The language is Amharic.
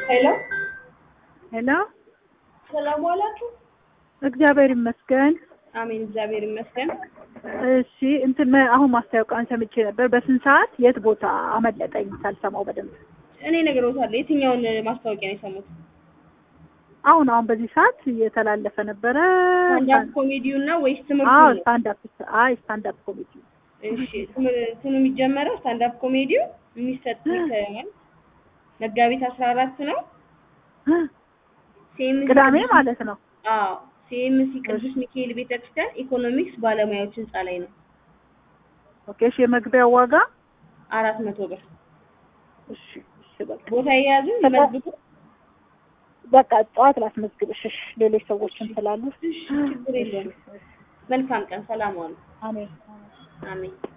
ሄሎ ሄሎ፣ ሰላም ዋላችሁ? እግዚአብሔር ይመስገን። አሜን፣ እግዚአብሔር ይመስገን። እሺ እንትን መ- አሁን ማስታወቂያን ሰምቼ ነበር። በስንት ሰዓት የት ቦታ አመለጠኝ ሳልሰማው በደንብ። እኔ ነግሬዎታለሁ። የትኛውን ማስታወቂያ ነው የሰሙት? አሁን አሁን በዚህ ሰዓት እየተላለፈ ነበረ። ስታንዳፕ ኮሜዲው እና ወይስ ትምህርቱ አዎ ነው? ስታንድ አፕ አይ ስታንድ አፕ ኮሜዲ እሺ፣ ትምህርቱ ነው የሚጀመረው። ስታንዳፕ ኮሜዲው የሚሰጥ ይሰማል። መጋቢት አስራ አራት ነው። ሲኤምሲ ቅዳሜ ማለት ነው። አዎ፣ ሲኤምሲ ቅዱስ ሚካኤል ቤተክርስቲያን ኢኮኖሚክስ ባለሙያዎች ህንጻ ላይ ነው። ኦኬ እሺ፣ የመግቢያው ዋጋ አራት መቶ ብር እሺ፣ እሺ በቃ ቦታ የያዙ ይመዝግቡ። በቃ ጠዋት ላስመዝግብሽ። እሺ፣ ሌሎች ሰዎችም ስላሉ እሺ፣ ችግር የለውም። መልካም ቀን። ሰላም ዋሉ። አሜን። አሜን።